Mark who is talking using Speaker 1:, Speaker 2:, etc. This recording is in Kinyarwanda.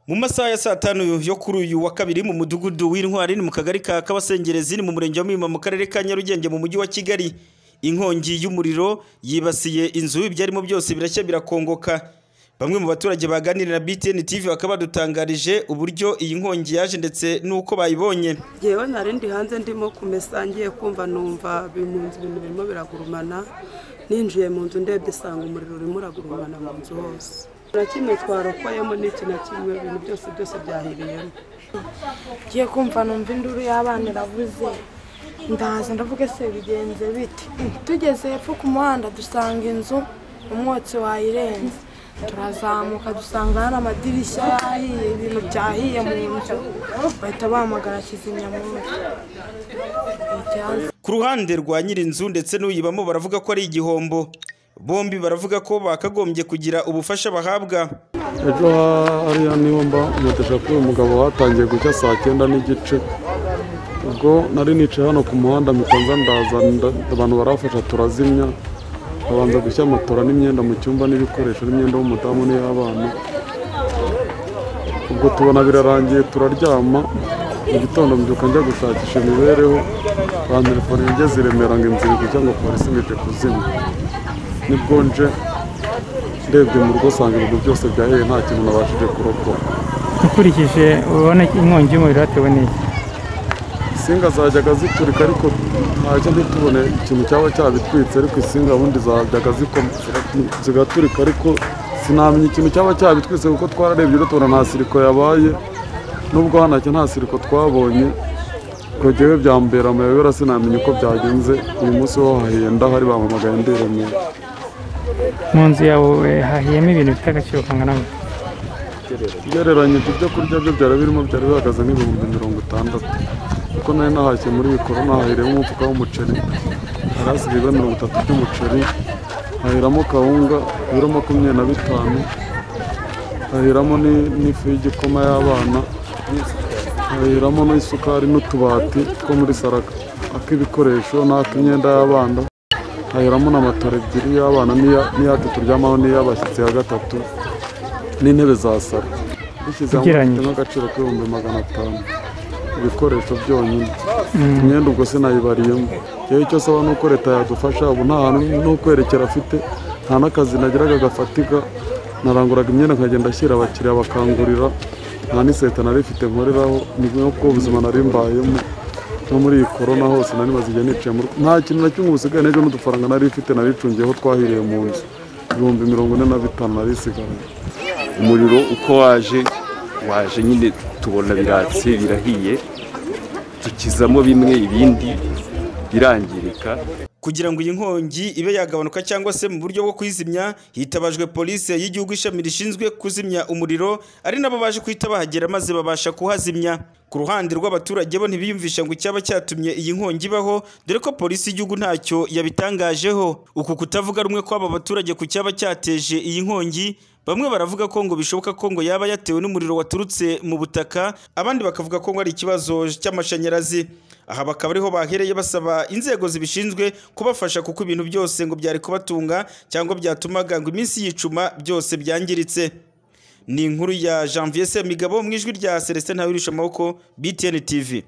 Speaker 1: mu masaha ya saa tanu yo kuri uyu wa kabiri mu mudugudu w'intwari ni mu kagari ka kabasengerezi ni mu murenge wa muhima mu karere ka nyarugenge mu mujyi wa kigali inkongi y'umuriro yibasiye inzu ibyarimo byose birashya birakongoka bamwe mu baturage baganira na btn tv bakaba badutangarije uburyo iyi nkongi yaje ndetse n'uko bayibonye
Speaker 2: yewe nari ndi hanze ndimo kumesa ngiye kumva numva mu nzu ibintu birimo biragurumana ninjiye mu nzu ndebye isanga umuriro urimo uragurumana mu nzu hose na kimwe twarokoyemo n'iki na kimwe ibintu byose byose byahiriyemo
Speaker 3: ngiye kumva numva induru y'abana iravuze ndaza ndavuga se bigenze bite tugeze hepfo ku muhanda dusanga inzu umwotsi wayirenze turazamuka dusanga hari amadirishya yahiye ibintu byahiye mu nzu bahita bahamagara kizimyamoto
Speaker 1: ku ruhande rwa nyir'inzu ndetse n'uyibamo baravuga ko ari igihombo bombi baravuga ko bakagombye kugira ubufasha bahabwa
Speaker 4: ejo hariya niho mba umutesha kuri uyu mugabo hatangiye gucya saa cyenda n'igice ubwo nari nicaye hano ku muhanda mitanza ndaza abantu barafasha turazimya babanza gushya matora n'imyenda mu cyumba n'ibikoresho n'imyenda y'umudamu n'iy'abana ubwo tubona birarangiye turaryama mu gitondo mbyuka njya gushakisha imibereho bantelefone ngeze i remera ngo inzu iri gucya ngo polisi ngo ije kuzimya nibwo nje ndebye mu rugo usanga ibintu byose byahereye nta kintu nabashije kurokora
Speaker 5: ukurikije ubona inkongi y'umuriro yatewe n'iki
Speaker 4: insinga zajyaga ziturika ariko ntacyo ntitubone ikintu cyaba cyabitwitse ariko insinga ubundi zajyaga zigaturika ariko sinamenya ikintu cyaba cyabitwitse kuko twararebye rero tubona nta siriko yabaye nubwo hanacyo nta siriko twabonye ubwo njyewe byambera amayobera sinamenya uko byagenze uyu munsi wo hahenda hari bampamagaye ndiremera
Speaker 5: mu nzu yawe hahiyemo ibintu bifite agaciro kangana gute
Speaker 4: ugereranyije ibyo kurya byo byari birimo byari bihagaze nk'ibihumbi mirongo itandatu kuko nari nahashye muri mikoro nahahiremo umufuka w'umuceri hari hasigaye mirongo itatu by'umuceri hahiramo kawunga ibiro makumyabiri na bitanu hahiramo ni- n'ifu y'igikoma y'abana hahiramo n'isukari n'utubati two muri saraka ak'ibikoresho n'ak'imyenda y'abana hahiramo na matora ebyiri y'abana n'iya- n'iyacu turyamaho n'iy'abashyitsi ya gatatu n'intebe za saro bishyize hamwe
Speaker 5: Ugereranyije.
Speaker 4: bifite n'agaciro k'ibihumbi magana atanu ibikoresho byonyine imyenda ubwo sinayibariyemo yewe icyo asaba ni uko leta yadufasha ubu nta hantu no kwerekera afite nta n'akazi nagiraga gafatika naranguraga imyenda nkagenda ashyira abakiriya bakangurira nta n'iseta nari ifite nkoreraho ni uko ubuzima nari mbayemo no muri iyi korona hose nari maze igihe nicaye mu rugo nta kintu na kimwe ubusigaye n'ejo n'udufaranga nari ifite naricungiyeho twahiriye mu nzu ibihumbi mirongo ine na bitanu nari isigaranye
Speaker 6: umuriro uko waje waje nyine tubona biratse birahiye dukizamo bimwe ibindi birangirika
Speaker 1: kugira ngo iyi nkongi ibe yagabanuka cyangwa se mu buryo bwo kuyizimya hitabajwe polisi y'igihugu ishami rishinzwe kuzimya umuriro ari nabo baje kuhita bahagera maze babasha kuhazimya ku ruhande rw'abaturage bo ntibiyumvisha ngo icyaba cyatumye iyi nkongi ibaho dore ko polisi y'igihugu ntacyo yabitangajeho uku kutavuga rumwe kw'aba baturage ku cyaba cyateje iyi nkongi Bamwe baravuga ko ngo bishoboka ko ngo yaba yatewe n'umuriro waturutse mu butaka, abandi bakavuga ko ngo ari ikibazo cy'amashanyarazi. Aha bakaba ariho bahereye basaba inzego zibishinzwe kubafasha kuko ibintu byose ngo byari kubatunga cyangwa byatumaga ngo iminsi yicuma byose byangiritse. Ni inkuru ya Janvier Semigabo mu ijwi rya Celestin Ntawirushya amaboko BTN TV.